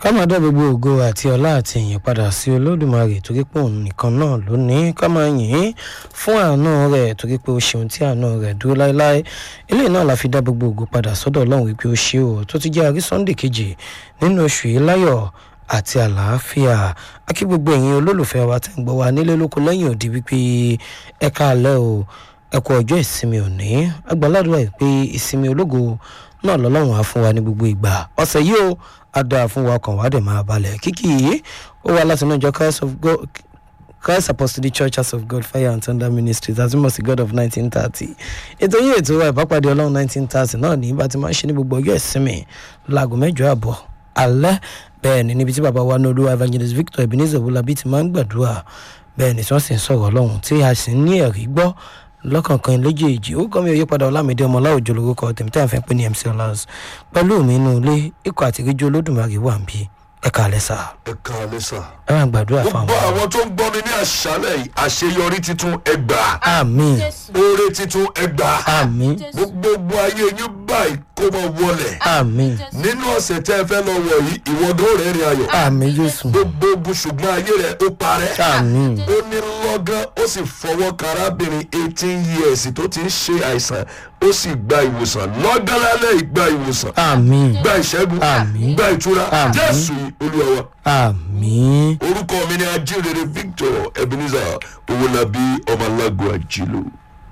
ká máa dá gbogbo ògo àti ọlá àti ìyìn padà sí olódùmarè torí pé òun nìkan náà ló ní ká máa yìn ín fún àánú rẹ̀ torí pé ó ṣeun tí àánú rẹ̀ dúró láéláé eléyìí náà la fi dá gbogbo ògo padà sọ́dọ̀ ọlọ́run wípé ó ṣe o tó ti jẹ́ àrí sunday kejì nínú oṣù yìí láyọ̀ àti àlàáfíà akí gbogbo ẹ̀yin olólùfẹ́ wa tẹ̀ ń gbọ́ wa nílé lóko lẹ́yìn òdi wípé ẹ káalẹ́ o ẹ kú ọjọ́ ìsinmi òní agbáládùá yìí pé ìsinmi ológo náà lọ́lọ́run á fún wa ní gbogbo ìgbà ọ̀sẹ̀ yìí o á dáa fún wa ọkàn wa dẹ̀ máa balẹ̀ kíkì yìí ó wá láti inú ìjọ christ of god christ apostolic church house of god fire and thunder ministries àti mọ̀ sí god of nineteen thirty ètò yìí ètò wa ìbápàdé ọlọ́run nineteen thirty náà ní bá ti máa ń ṣe ní gbogbo ọjọ́ ìsinmi láago mẹ́jọ àbọ̀ alẹ́ bẹ́ẹ̀ ni níbi tí bàbá wa ní olúwa evangelist victor ebenezer wọlábí ti máa ń gbàdúrà bẹ́ẹ̀ ni tí wọ́n sì ń sọ̀rọ̀ ọlọ́run tí a sì ń ní ẹ̀rí gbọ́ lọ́kànkan léjèèjì ó kọ́ mi òye padà ọlámídé ọmọ láwùjọ lórúkọ tèmi tí a fẹ́ pé ní mc ọlás pẹ̀lú mi inú ilé ikọ̀ àtìríjú olódùmarè wà ń bí ẹ̀ka alẹ́ sà ẹ káalẹ́ sà. ẹ máa gbàdúrà fún gbogbo àwọn. àwọn tó ń gbọ́ mi ní àṣálẹ̀ yìí àṣeyọrí titun ẹgbà àmín oore titun ẹgbà àmín gbogbo ayé yín báyìí kó mọ wọlé àmín nínú ọ̀sẹ̀ tẹ́ ẹ fẹ́ lọ wọ̀ yìí ìwọ́dọ̀ rẹ̀ rìn ayọ̀ àmín jésù gbogbo ogun ṣùgbọ́n ayé rẹ̀ ó parẹ́ àmín ó ní lọ́gán ó sì fọwọ́ kan arábìnrin eighteen years tó ti ń ṣe àìsàn ó sì gba ìwòsàn lọ́gán lálẹ́ ìgbà ìwòsàn àmín gba ìṣẹ́gun Àmín. gba ìtura Àmín. jésù olúwa wa àmín orúkọ mi ni ajínrere victor ebenezer owolabi ọmọlágo àjìlò.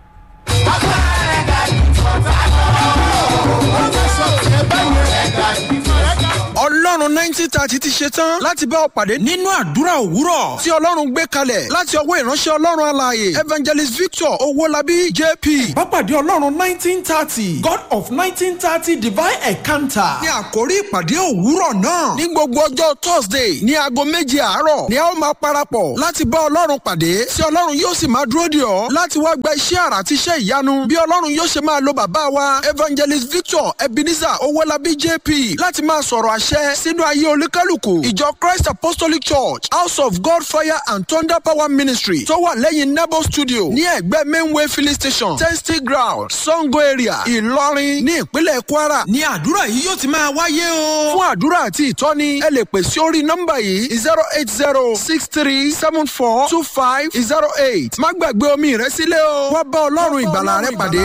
ọlọ́run nineteen thirty ti ṣe tán láti bá ọ pàdé nínú àdúrà òwúrọ̀ tí ọlọ́run gbé kalẹ̀ láti ọwọ́ ìránṣẹ́ ọlọ́run alààyè evangelist victor owólabí jp. Bápàdé Ọlọ́run nineteen thirty God of nineteen thirty divine encounter. ní àkórí ìpàdé òwúrọ̀ náà ní gbogbo ọjọ́ thursday ní aago méje àárọ̀ ni a ó máa parapọ̀ láti bá ọlọ́run pàdé tí ọlọ́run yóò sì máa dúró dè ọ́ láti wá gba iṣẹ́ àrà àti iṣẹ́ ìyanu bí ọlọ́run yóò ṣe máa lo bàbá wa evangelist victor ebenezer owólabí jp láti máa sọ̀rọ̀ àṣẹ sínú ayé olúkálùkù ìjọ christ apostolic church house of god fire and thunder power ministry tó wà lẹ́yìn nebo studio ní ẹ̀gbẹ́ mainway filling station testing ground sango area ìlọrin ní ìpínlẹ̀ kwara Ní àdúrà yìí yóò ti máa wáyé o. fún àdúrà àti ìtọ́ni ẹ lè pè sí orí nọ́mbà yìí zero eight zero six three seven four two five zero eight má gbàgbé omi rẹ sílẹ̀ o wá bá ọlọ́run ìgbàlà rẹ pàdé.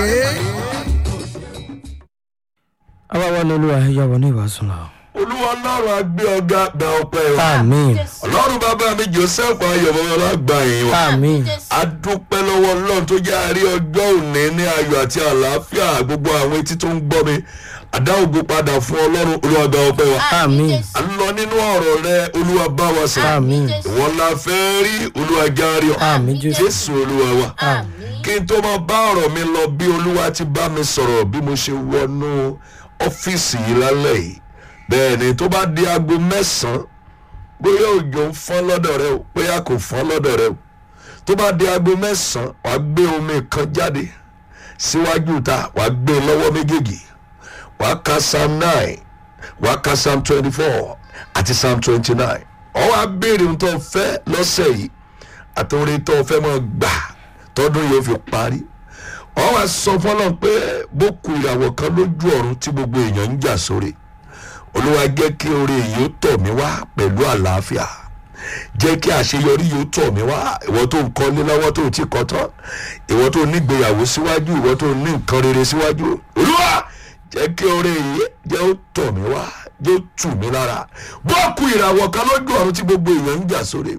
àwa wà lọ́lọ́wà ẹ̀yà wọ ní ìwàásù náà olúwa ọlọ́run agbé ọgá gba ọpẹ́ wa àmín ọlọ́run bàbá mi joseph ayọ̀bọ̀wọ́lá gba yín wa àmín adúpẹ́ lọ́wọ́ ọlọ́run tó jẹ́ àárí ọjọ́ òní ní ayọ̀ àti àlàáfíà gbogbo àwọn etí tó ń gbọ́ mi àdá ògo padà fún ọlọ́run olúwa gba ọpẹ́ wa àmín à ń lọ nínú ọ̀rọ̀ rẹ olúwa bá wa sọ àmín ìwọ la fẹ́ rí olúwa járe ọ àmín jésù jésù olúwa wa kí n tó máa bá ọ̀rọ̀ mi lọ bí olúwa ti bá mi sọ̀rọ̀ bí mo ṣe wọnú ọ́fíìsì yìí lálẹ́ yìí bẹ́ẹ̀ ni tó bá di aago mẹ́sàn-án bóyá òjò ń fọ́n lọ́dọ̀ rẹ o bóyá kò fọ́n lọ́dọ̀ rẹ o tó bá di aago mẹ́sàn-án wàá gbé omi kan jáde síwájú ta wàá gbé e lọ́wọ́ méjèèjì wàá ka psalm nine wàá ka psalm twenty four àti psalm twenty nine ọ̀ wá béèrè ohun tó o fẹ́ lọ́sẹ̀ yìí àti orin tó o fẹ́ mọ́ gbà tọdún yóò fi parí ọ̀ wá sọ fọlọ́n pé bó ku ìràwọ̀ kan lójú ọ̀run tí gbogbo èèyàn ń jà sórí olúwa jẹ́ kí oore yìí ó tọ̀ mí wá pẹ̀lú àlàáfíà jẹ́ kí àṣeyọrí yìí ó tọ̀ mí wá ìwọ tó ń kọ́lé lọ́wọ́ tó ti kọ́ tán ìwọ tó nígbéyàwó síwájú ìwọ tó ní nǹkan rere síwájú olúwa jẹ́ kí oore yìí jẹ́ ó tọ̀ mí wá jẹ́ ó tù mí lára bọ́ọ̀kù ìràwọ̀ kan lójú ọ̀run tí gbogbo èèyàn ń jà sórí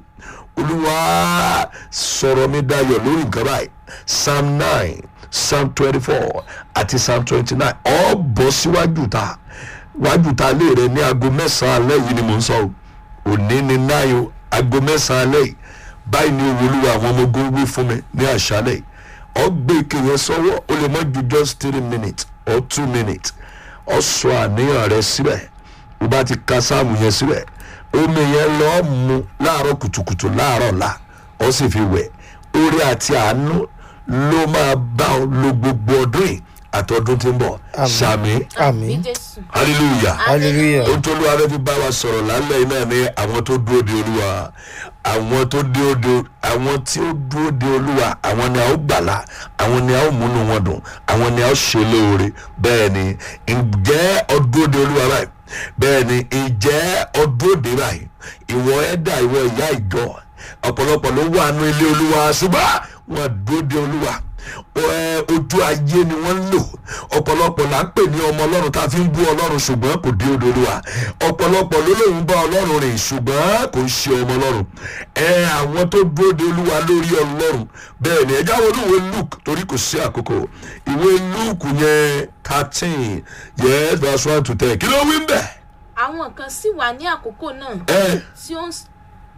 olúwa sọ̀rọ̀ mi dayọ̀ lórí nǹkan báyìí psalm nine psalm twenty four àti psalm twenty nine ọ̀ bọ́ síwájú ta wájú ta lé rẹ ní aago mẹ́sàn-án alẹ́ yìí ni mò ń sọ o òní ni náyò aago mẹ́sàn-án alẹ́ yìí báyìí ni olúwa àwọn ọmọ ogun wí fún mi ní àṣálẹ̀ yìí ọgbẹ́ ike yẹn sọ́wọ́ ó lè mọ́ ju just three minutes or two minutes ọ sọ àníyàn rẹ síbẹ̀ o bá ti ka sáàmù yẹn síbẹ̀ omi yẹn lọ́ọ́ mu láàárọ̀ kùtùkùtù láàárọ̀ la ọ sì fi wẹ̀ orí àti àánú ló máa bá ọ lo gbogbo ọdún yìí àtọdún tí ń bọ̀ sàmì àmín hallelujah hallelujah ohun tó olúwa fẹ́ fi bá wa sọ̀rọ̀ lálẹ́ yìí náà ni àwọn tó dúró de olúwa àwọn tó dúró de àwọn tí ó dúró de olúwa àwọn ni a ó gbàlà àwọn ni a ó múnú wọn dùn àwọn ni a ó ṣe lóore bẹ́ẹ̀ ni ǹjẹ́ ọ dúró de olúwa báyìí bẹ́ẹ̀ ni ǹjẹ́ ọ dúró dé báyìí ìwọ ẹ̀dá ìwọ ìyá ìjọ ọ̀pọ̀lọpọ̀ ló wà nù ilé olúwa ṣùgbọ́n wọn dúró dé olúwa ẹ, ojú ayé ni wọ́n ń lò ọ̀pọ̀lọpọ̀ là ń pè ní ọmọ ọlọ́run tá a fi ń bú ọlọ́run ṣùgbọ́n kò dé odò olúwa ọ̀pọ̀lọpọ̀ ló lóun bá ọlọ́run rìn ṣùgbọ́n kò ń ṣe ọmọ ọlọ́run ẹ àwọn tó dúró de olúwa lórí ọlọ́run bẹ́ẹ̀ ni ẹja wo olúwe luke torí kò sí àkókò ìwé luke yẹn thirteen yes verse one to ten kí ló wí ń bẹ̀ àwọn kan sì wà ní àkókò náà ẹ tí ó ń s-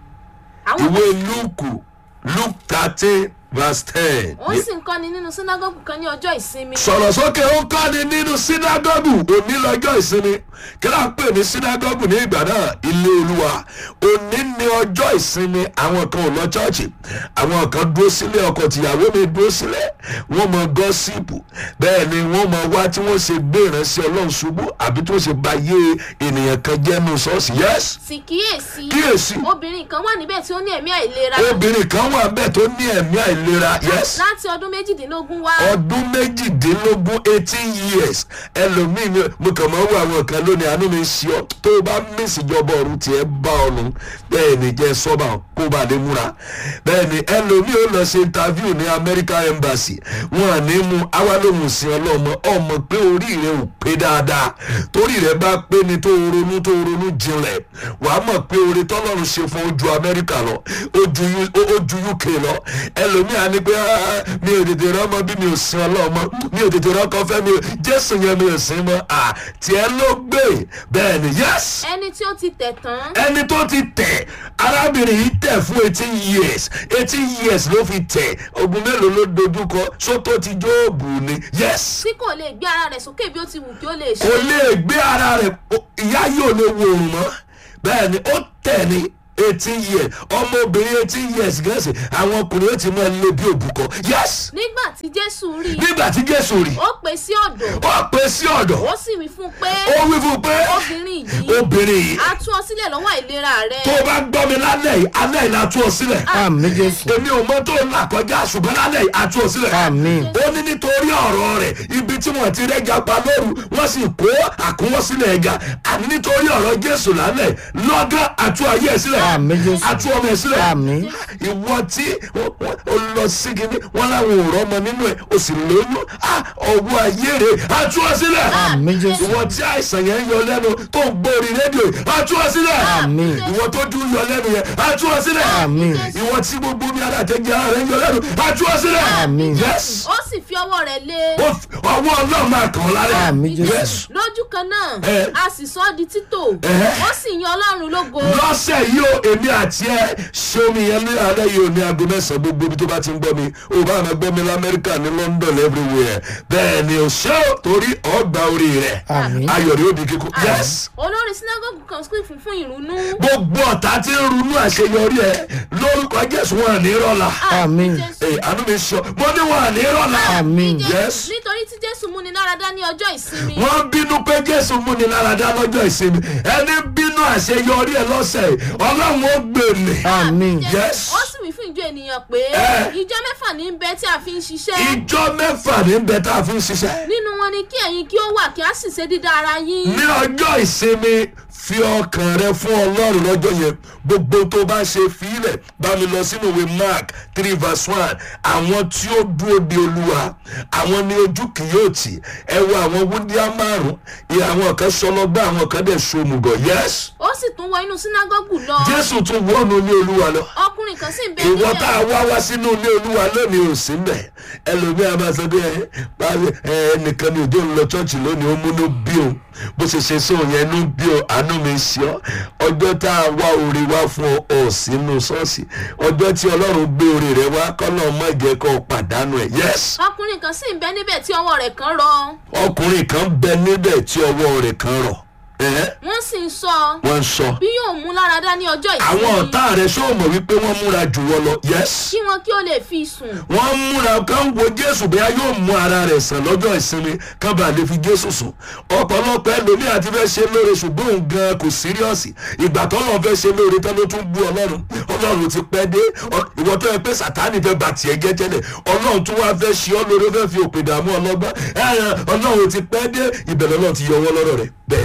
àwọn ìwé luke luke thirteen verse ten. ó sì ń kọ́ni nínú sínágọ́gù kan ní ọjọ́ ìsinmi sọ̀rọ̀ sókè ó kọ́ni nínú sínágọ́gù òní lọ́jọ́ ìsinmi kí ló ń pè ní sínágọ́gù ní ìgbà náà ilé olúwa òní ní ọjọ́ ìsinmi àwọn kan ò lọ chọ́ọ̀chì àwọn kan dúró sílé ọkọ tìyàwó mi dúró sílé wọ́n mọ gọ́sìpù bẹ́ẹ̀ ni wọ́n mọ wá tí wọ́n ṣe gbé ìránṣẹ́ ọlọ́run ṣubú àbí tí wọ́n ṣe ba yé ènìyàn kan jẹ́ nù ṣọ́ọ̀ṣì yẹ́sì sì kíyèsí Kíyèsí. obìnrin kan wà níbẹ̀ tí ó ní ẹ̀mí àìlera obìnrin kan wà bẹ́ẹ̀ tó ní ẹ̀mí àìlera yẹ́sì láti ọdún méjìdínlógún wá ọdún méjìdínlógún eighteen years ẹlòmíín ni mo kàn máa ń wo àwọn kan lónìí àánú mi ṣe ọ tó o bá mísì ìjọba ọ̀run tiẹ̀ bá ọ nù bẹ́ẹ̀ ni jẹ́ sọ́ba kó o bá lè múra bẹ́ẹ̀ ni ẹlòmíín ó lọ ṣe interview ní American Embassy wọn à ní mú àwa lóhùn sí ọlọ́mọ ọmọ pé orí rẹ ò pé dáadáa torí rẹ bá pé ni tó o ronú tó o ronú jinlẹ̀ wàá mọ̀ pé oore tọ́lọ́run ṣe fún ojú Amẹ́ríkà lọ ojú U- ó- ojú UK lọ ẹlòmíà ni pé "Ah, mi ò tètè rọ́mọ bí mi ò sin ọlọ́mọ mi ò tètè rọ́kọ fẹ́ mi ò jésù yẹn mi ò sin mọ́ à tiẹ̀ ló gbé bẹ́ẹ̀ ni yes ẹni tí ó ti tẹ̀ tán ẹni tó ti tẹ̀ arábìnrin yìí tẹ̀ fún eighteen years eighteen years ló fi tẹ̀ ogun mélòó ló dojúkọ sótó ti jóòbù ni yes tí kò lè gbé ara rẹ̀ sókè bí ó ti wù kí ó lè ṣe kò lè gbé ara rẹ̀ o- ìyá yóò lè wo òrùn mọ́ bẹ́ẹ̀ ni ó tẹ̀ ní eighteen years ọmọbìnrin eighteen years gẹ̀ẹ́sì àwọn ọkùnrin ó ti máa lé bí òbúkọ yes nígbà tí jésù rí i nígbà tí jésù rí ó pè sí ọ̀dọ̀ ó pè sí ọ̀dọ̀ ó sì wí fún un pé ó wí fún un pé obìnrin yìí obìnrin yìí a tú ọ sílẹ̀ lọ́wọ́ àìlera rẹ tó o bá gbọ́ mi lálẹ́ yìí alẹ́ yìí la tú ọ sílẹ̀ àmì jésù èmi ò mọ tó ń là kọjá ṣùgbọ́n lálẹ́ yìí a tú ọ sílẹ̀ àmì ó ní nítorí ọ̀rọ̀ rẹ̀ ibi tí wọ́n ti rẹ́jà pa lóru wọ́n sì kó àkúnwọ́ sílẹ̀ ẹja àní nítorí ọ̀rọ̀ jésù lálẹ́ lọ́gán àtú ayé ẹ̀ sílẹ̀ Àmín, Jésù. àtú ọmọ ẹ̀ sílẹ̀ Àmín. ìwọ tí ó- ó- ó lọ sí kíní wọn láwọn ò rọ́mọ nínú ẹ̀ o sì lóyún ah, ọwọ́ ayé rẹ̀ àtú ọ sílẹ̀ àmì jésù ìwọ tí àìsàn yẹn ń yọ lẹ́nu tó ń gbórí rédíò yìí àtú ọ sílẹ̀ Àmín. ìwọ tó dún yọ lẹ́nu yẹn àtú ọ sílẹ̀ Àmín. ìwọ tí gbogbo mi alájẹjẹ ara rẹ̀ ń yọ lẹ́nu àtú ọ sílẹ̀ Àmín. yes ó sì fi ọwọ́ rẹ̀ lé ó f- ọwọ́ ọlọ́run máa kàn ọ́ lálẹ́ Àmín, Jésù. yes lójú kan náà Eh. a sì sọ ọ́ di títò Eh. ó sì yan ọlọ́run lógo lọ́sẹ̀ yìí o èmi àti ẹ ṣé omi yẹn ní alẹ́ yìí o ní aago mẹ́sàn-án gbogbo ibi tó bá ti ń gbọ́ mi o bá máa gbọ́ mi lamẹ́ríkà ní London everywhere bẹ́ẹ̀ ni o ṣé o torí ọgbà orí rẹ̀ Àmín. ayọ̀ rẹ̀ ó di kíkún yes olórí sinagogu kan sì fún fún ìrúnú gbogbo ọ̀tá tí ń runú àṣeyọrí ẹ lórúkọ Jésù wọn ní rọ́lá Àmín. Jésù. ẹ àánú mi sọ mo ní wọn ní rọ́lá àmì Jésù. yes. nítorí tí jésù múni láradá ní ọjọ́ ìsinmi wọ́n bínú pé jésù múni láradá lọ́jọ́ ìsinmi ẹni bínú àṣeyọrí ẹ lọ́sẹ̀ yìí ọlọ́run ó gbèlè àmì Jésù. yes. ó sì wí fún ìjọ ènìyàn pé Eh. ìjọ mẹ́fà ní bẹ tí a fi ń ṣiṣẹ́ ìjọ mẹ́fà ní bẹ tá a fi ń ṣiṣẹ́ nínú wọn ni kí ẹ̀yin kí ó wà kí a sì ṣe dídá ara yín ní ọjọ́ ìsinmi fi ọkàn rẹ fún ọlọ́run lọ́jọ́ yẹn gbogbo tó bá ṣe fílẹ̀ bá mi lọ sínú ìwé mark three verse one àwọn tí ó dúró de olúwa àwọn ní ojú kì yóò tì ẹ wo àwọn wúndíá márùn ìyá àwọn kan sọlọgbà àwọn kan dẹ̀ ṣomùgọ̀ yes ó sì tún wọ inú sínágọ́gù lọ jésù tún wọnú ilé olúwa lọ ọkùnrin kan sì ń bẹ ìwọ tá a níbẹ̀ wá wá sínú ilé olúwa lónìí ò sí mbẹ ẹlòmíà máa sọ pé ẹ báyìí ẹ ẹnìkan ní òjò ń lọ ṣọ́ọ̀ṣì lónìí ó múnú bí o bó ṣe ṣe sóun yẹn inú bí o àánú mi ṣe ọ ọjọ́ tá a wá orí wá fún ọ ọ̀ sínú ṣọ́ọ̀ṣì ọjọ́ tí ọlọ́run gbé orí rẹ wá kọ́nà má jẹ́ kó o pàdánù ẹ̀ yes ọkùnrin kan sì ń bẹ níbẹ̀ tí ọwọ́ rẹ̀ kan rọ ọkùnrin kan bẹ níbẹ̀ tí ọwọ́ rẹ̀ kan rọ̀ ẹ̀hẹ́, wọ́n sì ń sọ wọ́n ń sọ bí yóò mú láradá ní ọjọ́ àwọn ìsinmi ọ̀tá rẹ̀ ṣó mọ̀ wípé wọ́n múra jù wọ́n lọ yes. kí wọn kí ó lè fi sùn wọ́n múra kán wo jésù bóyá yóò mú ara rẹ̀ sàn lọ́jọ́ ìsinmi kán bá lè fi jésù sùn ọ̀pọ̀lọpọ̀ ẹlòmíì àti fẹ́ ṣe lóore ṣùgbọ́n òun gan kò síríọ̀sì ìgbà tó lọ́n fẹ́ ṣe lóore tán ló tún bú ọlọ́run ọlọ́run ti pẹ́ dé ọ- ìwọ tó yẹ pé sàtáni fẹ́ bà tiẹ̀ jẹ́ tẹ́lẹ̀ ọlọ́run tún wá fẹ́ ṣe ọ́ lóore ó fẹ́ fi òpè dààmú ọlọ́gbọ́n ẹ̀yàn ọlọ́run ti pẹ́ dé ìbẹ̀rẹ̀ ọlọ́run ti yọ ọwọ́ lọ́rọ̀ rẹ̀ bẹ́ẹ̀ ni sọ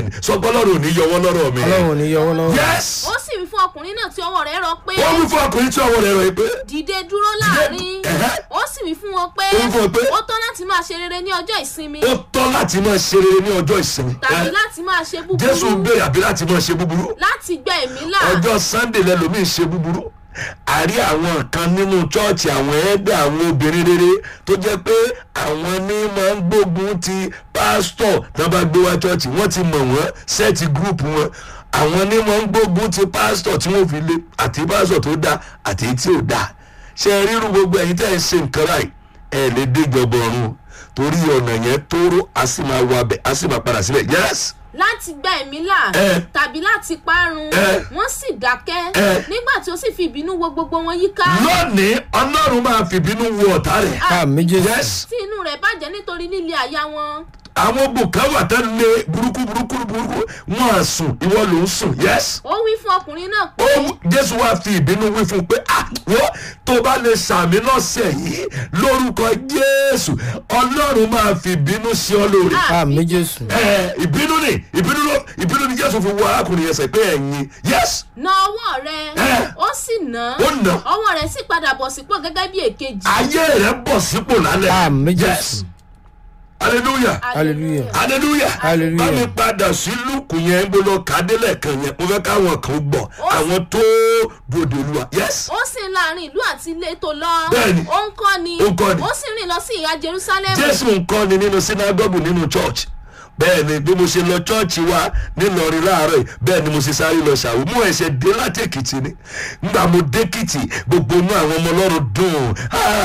pé ọlọ́run ò ní yọwọ́ lọ́rọ̀ mi ọlọ́run ò ní yọwọ́ lọ́wọ́. yes ó sì wí fún ọkùnrin náà tí ọwọ́ rẹ̀ rọ pé wọ́n wí fún ọkùnrin tí ọwọ́ rẹ̀ rọ̀ yìí pé dìde dúró láàrin ẹ̀hẹ́. ó sì wí fún wọn pé Ó wí fún wọn pé ó tọ́ láti máa ṣe rere ní ọjọ́ ìsinmi ó tọ́ láti máa ṣe rere ní ọjọ́ ìsinmi tàbí Eh, láti máa ṣe jésù búburú béèrè àbí láti máa ṣe búburú láti gbẹ ẹ̀mí là ọjọ́ sunday lẹ́lòmíì ṣe búburú àrí àwọn kan nínú chọ́ọ̀chì àwọn ẹ̀ẹ́dẹ̀ àwọn obìnrin rere tó jẹ́ pé àwọn ní máa ń gbógun ti pásítọ̀ tó bá gbé wá chọ́ọ̀chì wọ́n ti mọ̀ wọ́n sẹ́ẹ̀tì gúrùpù wọn àwọn ní máa ń gbógun ti pásítọ̀ tí wọ́n fi lé àti pásítọ̀ tó dáa àti èyí tí ò dáa ṣe é rírun gbogbo ẹ̀yin tẹ́ ẹ̀ ń ṣe nǹkan ráì ẹ̀ lè déjọba ọ̀run o. torí ọ̀nà yẹn tóóró a sì máa wọ abẹ a sì máa padà síbẹ̀ yẹ́sì láti gbẹ ẹ̀mí là Eh. tàbí láti parun Eh. wọ́n sì dákẹ́ Eh. nígbà tí ó sì fi ìbínú wo gbogbo wọn yíká lónìí ọlọ́run máa fìbínú wo ọ̀tá rẹ̀ àmì jésù. yẹ́sì. tí inú rẹ̀ bàjẹ́ nítorí líle àyà wọn àwọn bùkẹ́wà tẹ́ lé burúkú burúkú burúkú wọn à sùn ìwọ ló ń sùn yes. ó wí fún ọkùnrin náà ó pé wí- jésù wá fi ìbínú wí fún un pé àwọ̀ tó bá lè sàmì lọ́sẹ̀ yìí lórúkọ jésù ọlọ́run máa fi ìbínú sí ọ lórí. àmì jésù. ẹ ìbínú ni ìbínú ló ìbínú ni jésù fi wọ arákùnrin yẹn sẹ pé ẹ̀yin yes na ọwọ́ rẹ̀ Eh. ó sì nà Ó nà. ọwọ́ rẹ̀ sì padà bọ̀ sípò gẹ́gẹ́ bí èkejì ayé rẹ bọ̀ sípò lálẹ́ àmì yes jésù. hallelujah. hallelujah. hallelujah Hallelujah. bá mi padà sí lùkù yẹn bó lọ kádélẹ̀ kan yẹn mo fẹ́ káwọn kan gbọ́ àwọn tó dòde olúwa yes ó sì ń láàrin ìlú àti ilé tó lọ Bẹ́ẹ̀ni. ó ń kọ́ ni Ó ń kọ́ni. ó sì rìn lọ sí ìhà jerusalem jésù nǹkan ni nínú sinagogu nínú church bẹ́ẹ̀ ni bí mo ṣe lọ chọ́ọ̀chì wa nílọrin láàárọ̀ yìí bẹ́ẹ̀ ni mo ṣe sáré lọ ṣàwò mú ẹsẹ̀ dé láti èkìtì ni ngbà mo dé kìtì gbogbo inú àwọn ọmọ ọlọ́run dùn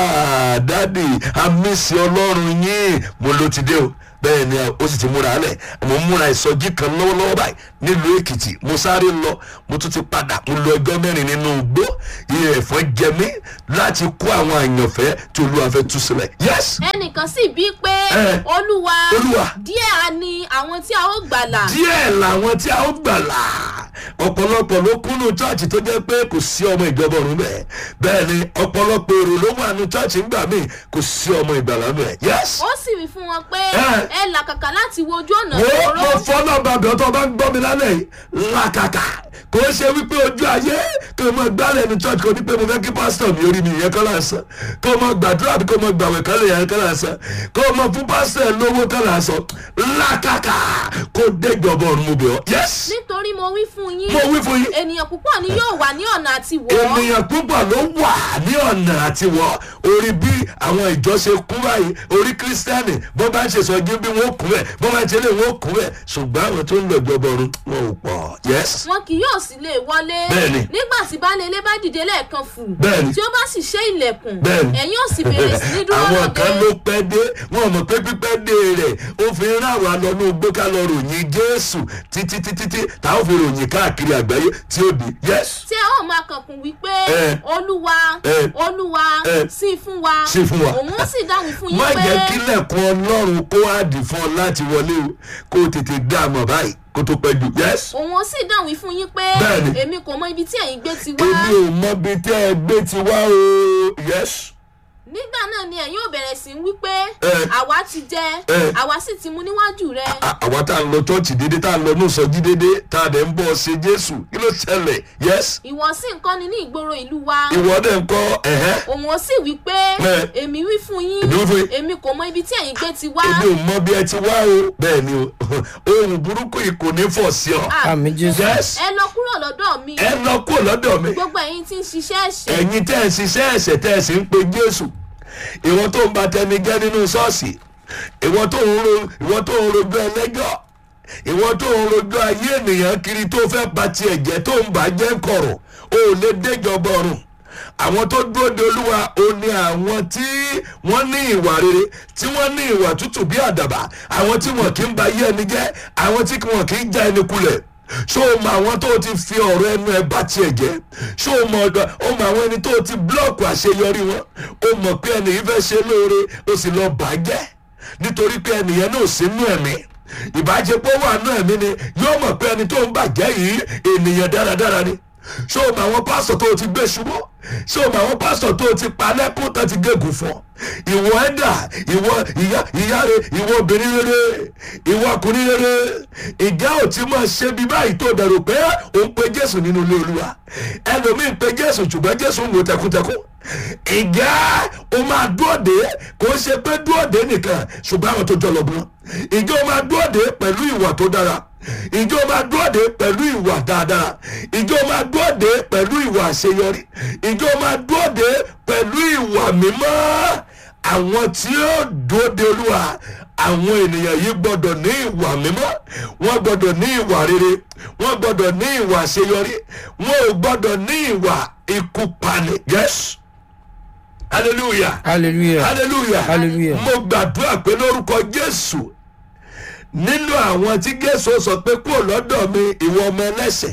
Ah, dádì àmísí ọlọ́run yín mo ló ti dé o bẹ́ẹ̀ ni ó sì ti múra alẹ̀ mo ń múra ìsọjí kan lọ́wọ́lọ́wọ́ báyìí nílùú èkìtì mo sáré lọ mo tún ti padà mo lọ ọjọ́ mẹ́rin nínú igbó iye ẹ̀fọn jẹ mí láti kó àwọn àyànfẹ́ tí olúwa fẹ́ tú sílẹ̀ yes ẹnìkan sì bí pé Eh. olúwa Olúwa. díẹ̀ á ní àwọn tí a ó gbàlà díẹ̀ làwọn tí a ó gbàlà ọ̀pọ̀lọpọ̀ ló kúnnú chọ́ọ̀chì tó jẹ́ pé kò sí ọmọ ìjọba ọ̀run bẹ́ẹ̀ bẹ́ẹ̀ ni ọ̀pọ̀lọpọ̀ èrò ló wà nù chọ́ọ̀chì ńgbà míì kò sí ọmọ ìgbàlà bẹ́ẹ̀ yes. ó sì wí fún wọn pé Eh. ẹ làkàkà láti wo ojú ọ̀nà mo mo ìṣòro fọ́nà bàbá ọ̀tọ̀ bá ń gbọ́ mi lálẹ́ yìí làkàkà kò ṣe wípé ojú ayé kò mọ gbálẹ̀ ní church kò ní pé mo fẹ́ kí pásítọ̀ mi orí mi yẹn kọ́ lásán kò mọ gbàdúrà bí kò mọ gbàwẹ̀ kọ́ lè yẹn kọ́ lásán kò mọ fún pásítọ̀ ẹ̀ lówó kọ́ lásán làkàkà kò dé ìjọba ọ̀run mo bẹ̀ ọ́ yes nítorí mo wí fún yín mo wí fún yín ènìyàn púpọ̀ ni yóò wà ní ọ̀nà àti wọ̀ ọ́ ènìyàn púpọ̀ ló wà ní ọ̀nà àti wọ̀ orí bí àwọn ìjọ ṣe kún báyìí orí kírísítẹ́nì bó bá ń ṣe sọ́jú bí wọ́n kún bẹ́ẹ̀ bó bá ń ṣe lé wọ́n kún bẹ́ẹ̀ ṣùgbọ́n àwọn tó ń lọ ìjọba ọ̀run wọn ò pọ̀ yes. wọn kì yóò sì lè wọlé Bẹ́ẹ̀ni. nígbà tí baálé ilé bá dìde lẹ́ẹ̀kan fù Bẹ́ẹ̀ni. tí ó bá sì ṣe ilẹ̀kùn Bẹ́ẹ̀ni. ẹ̀yin ò sì bẹ̀rẹ̀ sí ní dúró àwọn kan ló lọ́dẹ pẹ́ dé wọn mọ̀ pé pípẹ́ dé rẹ̀ ó fi ń rà wá lọ ní ogbó ká lọ ròyìn jésù títí títí tí táwọn fi ròyìn káàkiri àgbáyé tí ó di yes. tí ẹ ó máa kankun wípé Eh. olúwa Eh. olúwa Eh. sí fún wa Sí fún wa. òun ó sì dáhùn fún yín má pé jẹ́ kílẹ̀kùn ọlọ́run kó àdì fún ọ láti wọlé o kó o tètè dá a mọ̀ báyìí kó tó pẹ́ jù yes. òun ó sì dáhùn fún yín pé Bẹ́ẹ̀ni. èmi kò mọ ibi tí ẹ̀yin gbé ti wá èmi ò mọ ibi tẹ́ ẹ gbé ti wá o yes. nígbà náà ni ẹ̀yin ò bẹ̀rẹ̀ sí wí pé Eh. àwa ti jẹ Eh. àwa sì ti mu níwájú rẹ À- àwa tá a ń lọ chọ́ọ̀chì déédéé tá a ń lọ ní ìsọjí déédéé tá a dẹ̀ ń bọ̀ ṣe jésù kí ló ṣẹlẹ̀ yes. ìwọ sì ń kọ́ni ní ìgboro ìlú wa ìwọ dẹ̀ ń kọ́ ẹ̀hẹ́. òun ó sì wí pé Eh. èmi wí fún yín Èmi wí fún yín. èmi kò mọ ibi tí ẹ̀yin gbé ti wá èmi ò mọ bí ẹ ti wá o bẹ́ẹ̀ ni o ohun burúkú yìí kò ní fọ̀ sí ọ. Ah, àmì jésù. yes ẹ lọ kúrò lọ́dọ̀ mi ẹ lọ kúrò lọ́dọ̀ mi gbogbo ẹ̀yin tí ń ṣiṣẹ́ ẹ̀ṣẹ̀ ẹ̀yin tẹ́ ẹ̀ ṣiṣẹ́ ẹ̀ṣẹ̀ tẹ́ ẹ̀ sì ń pe jésù ìwọ tó ń ba tẹni jẹ́ nínú ṣọ́ọ̀ṣì ìwọ tó ń ro ìwọ tó ń rojọ́ ẹlẹ́jọ́ ìwọ tó ń rojọ́ ayé ènìyàn kiri tó fẹ́ ba tiẹ̀ jẹ́ tó ń bà jẹ́ kọ̀rọ̀ o ò lè déjọba ọ̀run àwọn tó dúró de olúwa ó ní àwọn tí wọ́n ní ìwà rere tí wọ́n ní ìwà tútù bí àdàbà àwọn tí wọ́n kì í ba ayé ẹni jẹ́ àwọn tí wọ́n kì í já ẹni kulẹ̀ ṣó o mọ àwọn tó ti fi ọ̀rọ̀ ẹnu ẹ bá tiẹ̀ jẹ́ ṣó o mọ ọ̀dọ̀ o mọ àwọn ẹni tó ti búlọ̀kù àṣeyọrí wọn o mọ̀ pé ẹni yìí fẹ́ ṣe lóore o sì lọ bàjẹ́ nítorí pé ẹnìyẹn náà sí nú ẹ̀mí ìbájẹpọ̀ wà nú ẹ̀mí ni yóò mọ̀ pé ẹni tó ń bàjẹ́ yìí ènìyàn dáradára ni ṣé o mọ àwọn pásítọ̀ tó o ti gbé ṣubú ṣé o mọ àwọn pásítọ̀ tó o ti pa lẹ́kùn tó ti gégùn fún ọ ìwọ ẹ̀dà ìwọ ìyá ìyá rẹ ìwọ obìnrin rere ìwọ ọkùnrin rere ìjà ò ti máa ṣe bí báyìí tó dẹrù pé ò ń pe jésù nínú ilé olúwa ẹlòmíín pe jésù ṣùgbọ́n jésù ń wo tẹkùntẹkùn ìjà o máa dúọ̀dé kò ṣe pé dúọ̀dé nìkan ṣùgbọ́n àwọn tó jọ lọ́gbọ́n ìjọ máa dúọ̀dé pẹ̀lú ìwà tó dára ìjọ máa dúọ̀dé pẹ̀lú ìwà dáadáa ìjọ máa dúọ̀dé pẹ̀lú ìwà àṣeyọrí ìjọ máa dúọ̀dé pẹ̀lú ìwà mímọ́ àwọn tí ó dúọ̀dé olúwa àwọn ènìyàn yìí gbọdọ̀ ní ìwà mímọ́ wọ́n gbọdọ̀ ní ìwà rere wọ́n gbọdọ̀ ní ìwà àṣeyọrí wọ́n ò gbọdọ̀ ní ìwà ikú pani yes hallelujah hallelujah hallelujah Hallelujah. mo gbàdúrà pé lórúkọ jésù nínú àwọn tí jésù sọ pé kúrò lọ́dọ̀ mi ìwọ ọmọ ẹlẹ́sẹ̀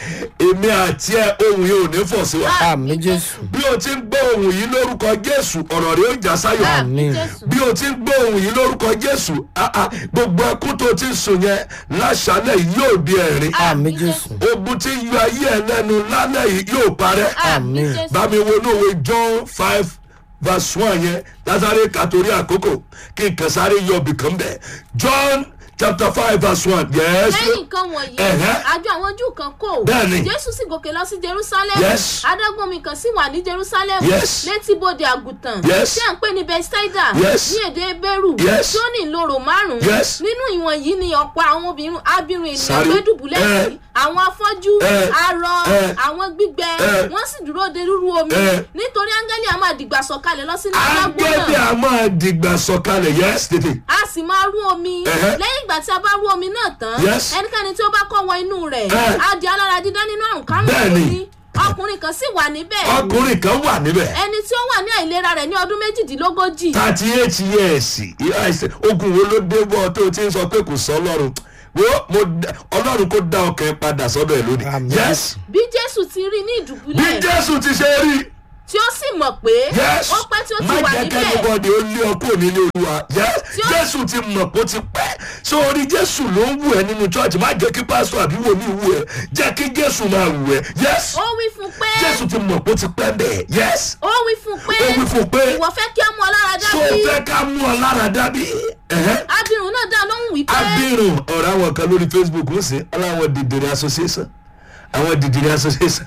èmi àti ẹ ohun yìí ò ní fọ̀ sí wa àmì jésù bí o ti ń gbọ́ ohun yìí lórúkọ jésù ọ̀rọ̀ rẹ̀ ó já sáyọ̀ Àmín. jésù bí o ti ń gbọ́ ohun yìí lórúkọ jésù ah, ah, gbogbo ẹkún tó ti ń sùn yẹn láṣálẹ̀ yìí yóò di ẹ̀rín àmì jésù ogun tí ń yọ ayé ẹ lẹ́nu lálẹ́ yìí yóò parẹ́ àmì Àmín. jésù bá mi wo ní òwe john five verse one yẹn lásàrè kàtórí àkókò kí n kàn sáré yọ ibì kan bẹ̀ john chapter five verse one yes lẹ́yìn nǹkan wọ̀nyí Ẹ̀hẹ́. àjọ àwọn júù kan kò Bẹ́ẹ̀ni. jésù sì gòkè lọ sí jerusalem Yes. adágún omi kan sì wà ní jerusalem Yes. létí bodè àgùntàn Yes. tí à ń pè ní bethsaida Yes. ní èdè bẹ́rù Yes. tí ó ní ìloro márùn-ún Yes. nínú ìwọ̀n yìí ni ọ̀pọ̀ àwọn obìnrin abirùn ènìyàn Sáré. gbé dùbúlẹ̀ Eh. sí àwọn afọ́jú Eh. arọ Eh. àwọn gbígbẹ Eh. wọ́n sì dúró de rúru omi Eh. nítorí áńgẹ́lì a máa dìgbà sọ̀kalẹ̀ lọ sínú adágún ángẹ́lì náà a máa dìgbà sọ̀kalẹ̀ yes tètè a sì máa rú omi Ẹ̀hẹ́. lẹ́yìn ìgbà tí a bá rú omi náà tán Yes. ẹnikẹ́ni tí ó bá kọ́ wọ inú rẹ̀ Eh. á di alára dídá nínú àrùn kárùn Bẹ́ẹ̀ni. ní ọkùnrin kan sì wà níbẹ̀ ọkùnrin kan wà níbẹ̀ ẹni tí ó wà ní àìlera rẹ̀ ní ọdún méjìdínlógójì thirty eight years ìyá ẹsẹ̀ ogun wo ló dé bọ́ tó o ti ń sọ pé kò sọ ọlọ́run wo mo dá- ọlọ́run kó dá ọkàn ẹ padà sọ́dọ̀ ẹ̀ lónìí Àmín. yes bí jésù ti rí ní bí ìdùbúlẹ̀ jésù ti ṣe rí tí ó sì mọ̀ pé yes ó pẹ́ tí ó ti má wà jẹ́ níbẹ̀ kẹ́nìbọ̀dì ó lé ọkọ̀ nílé olúwa yes Tí ó- jésù ti mọ̀ pé ó ti pẹ́ sórí jésù ló ń wù ẹ́ nínú chọ́ọ̀chì má jẹ́ kí pásítọ̀ àbí wòlíì wù ẹ́ jẹ́ kí jésù máa wù ẹ́ yes ó wí fún pé jésù ti mọ̀ pé ó ti pẹ́ bẹ́ẹ̀ yes ó wí fún pé ó wí fún pé ìwọ fẹ́ kí á mú ọ lára tó dábí fẹ́ ká mú ọ lára dábí ẹ̀hẹ́. abirùn náà dá lóhùn wípé abirùn ọ̀rọ̀ àwọn kan lórí facebook ń sìn aláwọ̀ dìdìrì association àwọn dìdìrì association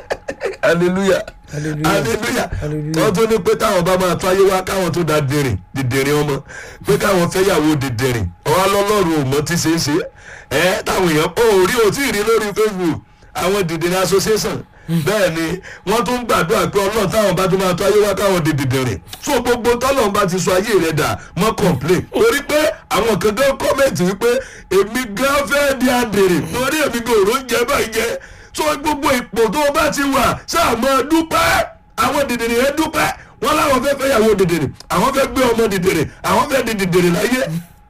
hallelujah Hallelujah. hallelujah Hallelujah. wọ́n tún ní pé táwọn bá máa tọ́ ayé wá káwọn tó da dìrìn dìdìrì ọmọ pé káwọn fẹ́ yàwó dìdìrì ọwọ́ lọ́lọ́run ò mọ tí ṣe é ṣe ẹ táwọn èèyàn ó rí o tí ì rí lórí facebook àwọn dìdìrì association bẹ́ẹ̀ ni wọ́n tún gbàdúrà pé ọlọ́run táwọn bá tún máa tọ́ ayé wá káwọn di dìdìrì so gbogbo tọ́lọ́run bá ti sọ ayé rẹ̀ dà mọ́ complain torí pé àwọn kan gan kọ́mẹ̀ntì wípé èmi gan fẹ́ di àdèrè torí èmi gan òrò ń jẹ báyìí jẹ so gbogbo ipò tó o bá ti wà sáà mọ́ dúpẹ́ àwọn dìdìrì yẹn dúpẹ́ wọ́n láwọn fẹ́ fẹ́ yàwó dìdìrì àwọn fẹ́ gbé ọmọ dìdìrì àwọn fẹ́ di dìdìrì láyé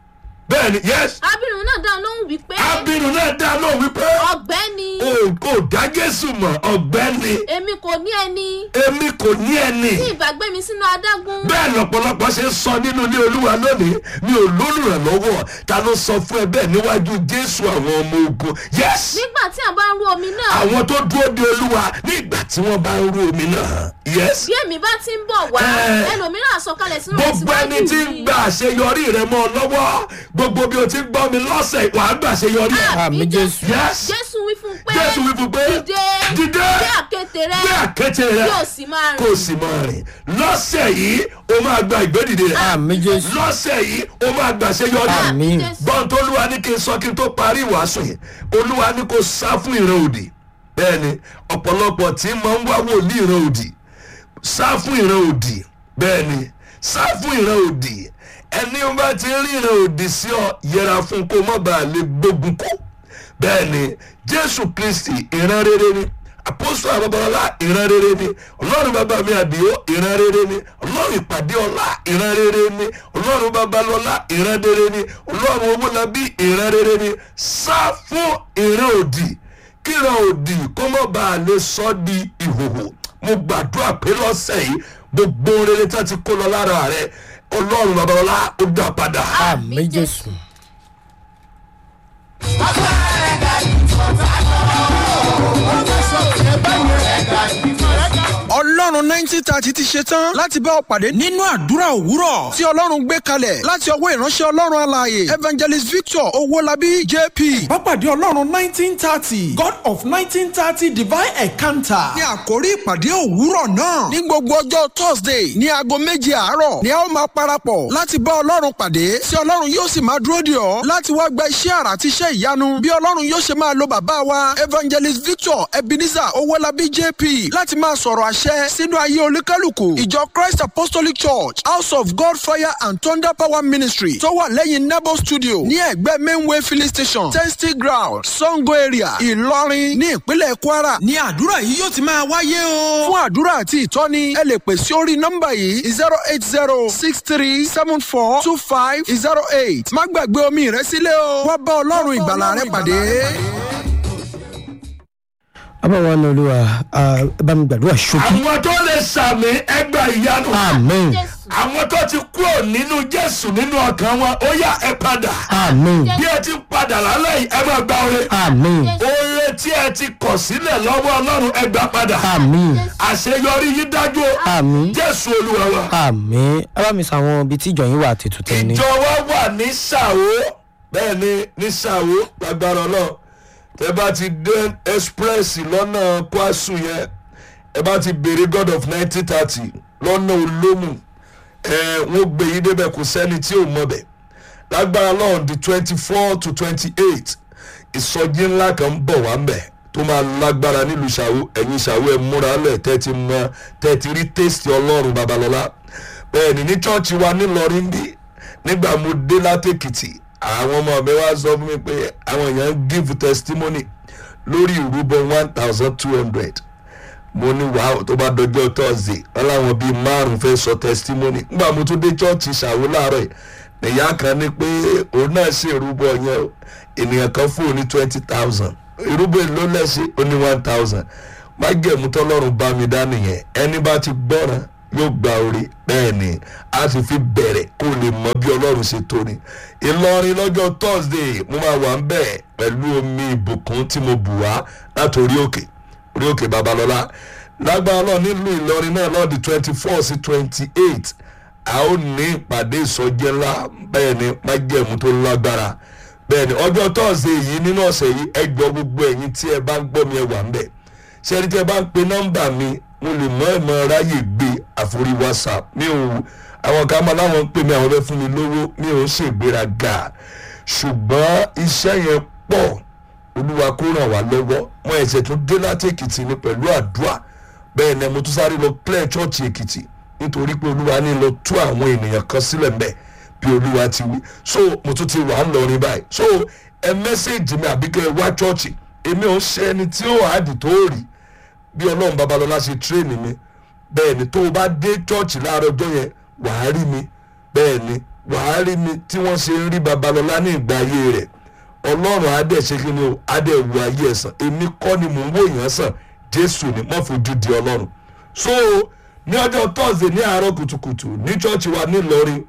bẹ́ẹ̀ ni yes abirùn náà dá lóhùn wípé abirùn náà dá náà wípé ọ̀gbẹ́ni o kò dá jésù mọ̀ ọ̀gbẹ́ni èmi kò ní ẹni èmi kò ní ẹni tí ìbágbé mi sínú adágún bẹ́ẹ̀ lọ́pọ̀lọpọ̀ ṣe ń sọ nínú ilé olúwa lónìí mi ò lólùrànlọ́wọ́ ta ló sọ fún ẹ bẹ́ẹ̀ níwájú jésù àwọn ọmọ ogun yes nígbà tí a bá ń rú omi náà àwọn tó dúró de olúwa nígbà tí wọ́n bá ń rú omi náà yes bí èmi bá ti ń bọ̀ wá Eh. ẹlòmíràn àsọkalẹ̀ sínú rẹ̀ gbogbo ẹni tí ń gba àṣeyọrí rẹ mọ́ ọ lọ́wọ́ gbogbo bí o ti ń gbọ́ mi lọ́sẹ̀ wà á gba àṣeyọrí ẹ àmì jésù yes jésù wí fún pé jésù wí fún pé dìde dìde gbé àkéte rẹ gbé àkéte rẹ yóò sì máa kó o rìn sì máa rìn lọ́sẹ̀ yìí o máa gba ìgbédìde rẹ àmì jésù lọ́sẹ̀ yìí o máa gba àṣeyọrí rẹ Àmín. Jésù. gbọ́n tó olúwa ní kí n sọ kí n tó parí ìwàásù yìí olúwa ní kó sá fún ìran òdì bẹ́ẹ̀ ni ọ̀pọ̀lọpọ̀ tí máa ń wá wòlíì ìran òdì sá fún ìran òdì bẹ́ẹ̀ ni sá fún ìran òdì ẹni bá ti rí ìran òdì sí ọ yẹra fún kó má bàa lè gbógun kó bẹ́ẹ̀ ni jésù kristi ìran rere ni àpòsù àbábọ́lá ìran rere ni ọlọ́run bàbá mi àdìo ìran rere ni ọlọ́run ìpàdé ọlá ìran rere ni ọlọ́run babalọ́lá ìran rere ni ọlọ́run owólabí ìran rere ni sá fún ìran òdì kíran òdì kó má bàa lè sọ ọ́ di ìhòhò mo gbàdúrà pé lọ́sẹ̀ yìí gbogbo rere tí wọ́n ti kó lọ lára rẹ ọlọ́run babalọ́lá ó dá padà. àmì jésù Ó fẹ́ ọlọ́run nineteen thirty ti ṣe tán láti bá ọ pàdé nínú àdúrà òwúrọ̀ tí ọlọ́run gbé kalẹ̀ láti ọwọ́ ìránṣẹ́ ọlọ́run alààyè evangelist victor owólabí jp. Pápádé Ọlọ́run nineteen thirty God of nineteen thirty divine encounter. ní àkórí ìpàdé òwúrọ̀ náà ní gbogbo ọjọ́ thursday ní aago méje àárọ̀ ni a ó máa parapọ̀ láti bá ọlọ́run pàdé tí ọlọ́run yóò sì máa dúró dè ọ́ láti wá gba iṣẹ́ àrà àti iṣẹ́ ìyanu bí ọlọ́run yóò ṣe máa lo bàbá wa evangelist victor ebenezer owólabí jp láti máa sọ̀rọ̀ àṣẹ sínú ayé olúkálùkù ìjọ christ apostolic church house of god fire and thunder power ministry tó wà lẹ́yìn nebo studio ní ẹ̀gbẹ́ mainway filling station testing ground sango area ìlọrin ní ìpínlẹ̀ kwara ní àdúrà yìí yóò ti máa wáyé o. fún àdúrà àti ìtọ́ni ẹ lè pè sí orí nọ́mbà yìí zero eight zero six three seven four two five zero eight má gbàgbé omi rẹ sílẹ̀ o wá bá ọlọ́run ìgbàlà rẹ pàdé. abáwa ní olúwa ẹ bá mi gbàdúrà ṣókí. àwọn tó lè sàmì ẹgbà ìyanu amen Jésù. àwọn tó ti kúrò nínú jésù nínú ọkàn wọn ó yá ẹ padà amen bí ẹ ti padà lálẹ́ yìí ẹ máa gba oore amen oore tí ẹ ti kọ̀ sílẹ̀ lọ́wọ́ ọlọ́run ẹ gbà padà amen àṣeyọrí yìí dájú o amen jésù olúwa wa. amen ẹ bá mi sọ àwọn ibi tí ìjọ yín wà tètù tẹ ní. ìjọ wa wà ní sàwó bẹ́ẹ̀ ni ní sàwó lágbára náà tẹ bá ti dé express lọ́nà kwasu yẹn ẹ bá ti béèrè god of nineteen thirty lọ́nà olómù ẹ wọ́n gbé yín débẹ̀ kò sẹ́ni tí ò mọ̀ bẹ̀ lágbára náà di twenty four to twenty eight ìsọjí ńlá kan ń bọ̀ wá ń bẹ̀ tó máa lágbára nílùú ṣàwó ẹ̀yin ṣàwó ẹ̀ múra lẹ̀ tẹ́ ti mọ tẹ́ ti rí tẹ́sítì ọlọ́run babalọ́lá bẹ́ẹ̀ ni ní chọ́ọ̀chì wa nílọrin bí nígbà mo dé látèkìtì àwọn ọmọ mi wá sọ fún mi pé àwọn èèyàn ń give testimony lórí ìrúbọ one thousand two hundred mo ní wàá tó bá dọjọ́ tọ́sí wọn láwọn bíi márùn fẹ́ sọ testimony nígbà mo tún dé chọ́ọ̀chì ṣàwó láàárọ̀ yìí nìyá kan ní pé òun náà ṣe ìrúbọ yẹn o ènìyàn kan fún òun ní twenty thousand ìrúbọ èlò lẹ́sẹ̀ ó ní one thousand májẹ̀mú tọ́lọ́run bá mi dá nìyẹn ẹni bá ti gbọ́ràn yóò gba orí bẹ́ẹ̀ ni a sì fi bẹ̀rẹ̀ kó lè mọ bí ọlọ́run ṣe tó ni ìlọrin lọ́jọ́ thursday mo máa wà ń bẹ̀ pẹ̀lú omi ìbùkún tí mo bù wá láti orí òkè orí òkè babalọ́lá lágbára náà nílùú ìlọrin náà lọ́ọ̀dì twenty four sí twenty eight a ó ní ìpàdé ìsọjí ńlá bẹ́ẹ̀ ni májẹ̀mú tó lágbára bẹ́ẹ̀ ni ọjọ́ thursday yìí nínú ọ̀sẹ̀ yìí ẹ gbọ́ gbogbo ẹ̀yin tí ẹ bá ń gbọ́ mi ẹ wà ń bẹ̀ ṣé ẹni tí ẹ bá ń pe nọ́mbà mi mo lè mọ ẹ̀mọ ráyè gbé àforí whatsapp mi ò àwọn kan máa láwọn ń pè mí àwọn fẹ́ fún mi lówó mi ò ṣègbéraga ṣùgbọ́n iṣẹ́ yẹn pọ̀ olúwa kó ràn wá lọ́wọ́ mo ẹ̀sẹ̀ tún dé láti èkìtì ni pẹ̀lú àdúrà bẹ́ẹ̀ ni mo tún sáré lọ clear church èkìtì nítorí pé olúwa ní lọ tú àwọn ènìyàn kan sílẹ̀ mbẹ́ bí olúwa ti wí so mo tún ti wà ń lọrin báyìí so ẹ mẹ́sẹ̀gì mi àbí kẹ́ ẹ wá church èmi ò ń ṣe ẹni tí ó àdì tó rí bí ọlọ́run babalọ́lá ṣe tírèènì mi bẹ́ẹ̀ ni tó o bá dé church láàárọ̀ ọjọ́ yẹn wàá rí mi bẹ́ẹ̀ ni wàá rí mi tí wọ́n ṣe ń rí babalọ́lá ní ìgbà ayé rẹ̀ ọlọ́run adé ṣe kí ni o adé wu ayé ẹ̀ sàn èmi kọ́ ni mò ń wò yàn sàn jésù ni mọ́ fojú di ọlọ́run so ní ọjọ́ thursday ní àárọ̀ kùtùkùtù ní church wa nílọrin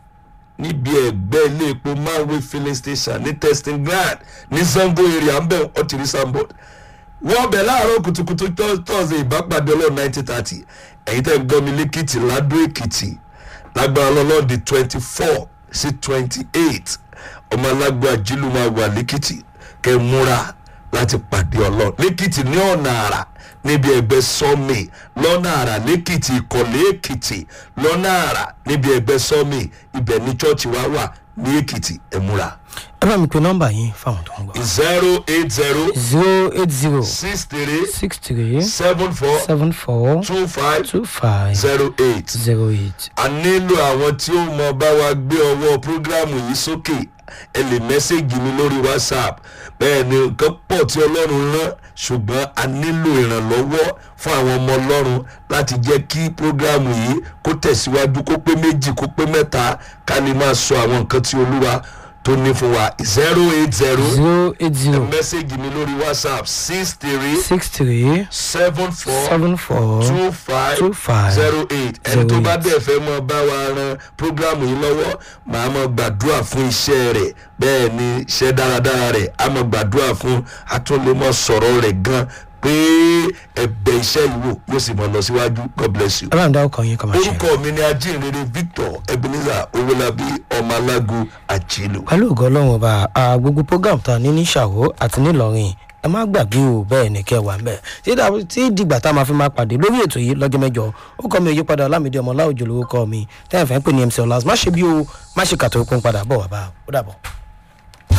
níbi ẹgbẹ́ ilé epo manway filling station ní testing ground ní sango area ń bẹ̀ ọtí sambod wọ́n bẹ̀ láàárọ̀ kùtùkùtù thursday ìbápàdé ọlọ́run nineteen thirty ẹ̀yin tẹ́ ń gbọ́ mi lẹ́kìtì ládó èkìtì lágbára ọlọ́run di twenty four sí twenty eight ọmọ alágbó àjílù máa wà lẹ́kìtì kẹ́ múra láti pàdé ọlọ́run lẹ́kìtì ní ọ̀nà àrà níbi ẹgbẹ́ sọ́mì lọ́nà àrà lẹ́kìtì ìkọ̀lé èkìtì lọ́nà àrà níbi ẹgbẹ́ sọ́mì ibẹ̀ ní chọ́ọ̀chì wa wà ní èkìtì ẹ̀ múra. ẹ bá mi pe nọ́mbà yín fáwọn tó ń gbọ́. zero eight zero zero eight zero six three six three seven four seven four two five two five zero eight. zero eight. a nílò àwọn tí ó mọ bá wa gbé ọwọ́ prógrámù yìí sókè ẹ lè mẹ́sẹ̀gì mi lórí whatsapp bẹ́ẹ̀ ni nǹkan pọ̀ tí ọlọ́run rán ṣùgbọ́n a nílò ìrànlọ́wọ́ fún àwọn ọmọ ọlọ́run láti jẹ́ kí prógrámù yìí kó tẹ̀síwájú kó pé méjì kó pé mẹ́ta ká lè máa sọ àwọn nǹkan tí olúwa tó ní fún wa zero eight zero zero eight zero mẹ́sẹ̀gì mi lórí whatsapp six three six three seven four seven four two five two five zero eight ẹni tó bá eight. dẹ̀ fẹ́ mọ bá wa ran programu yìí lọ́wọ́ màá mọ gbàdúrà fún iṣẹ́ rẹ̀ bẹ́ẹ̀ ni iṣẹ́ dáradára rẹ̀ a máa gbàdúrà fún atúnlẹ̀mọ́ sọ̀rọ̀ rẹ̀ gan pé ẹ̀bẹ̀ iṣẹ́ ìwò yóò sì máa lọ síwájú god bless you. ọlọ́run dá ọkàn yín kọ́ máa ṣe. orúkọ mi ni ajínrere victor ebenezer owolabi ọmọ alágo àjìlò. pẹ̀lú ògo ọlọ́run ọba a gbogbo program tá a ní ní ṣàwó àti nílọrin ẹ má gbàgbé o bẹ́ẹ̀ ni kẹ́ ẹ wà ń bẹ̀ tí dà- tí dìgbà tá a máa fi máa pàdé lórí ètò yìí lọ́jọ́ mẹ́jọ ó kọ́ mi òyípadà ọlámídé ọmọ ọláòjò lórúkọ mi tẹ́yìn fẹ́ pè ní mc ọlá má ṣe bí o má ṣe kàtó okun padà bọ̀ wá bá o ó dàbọ̀.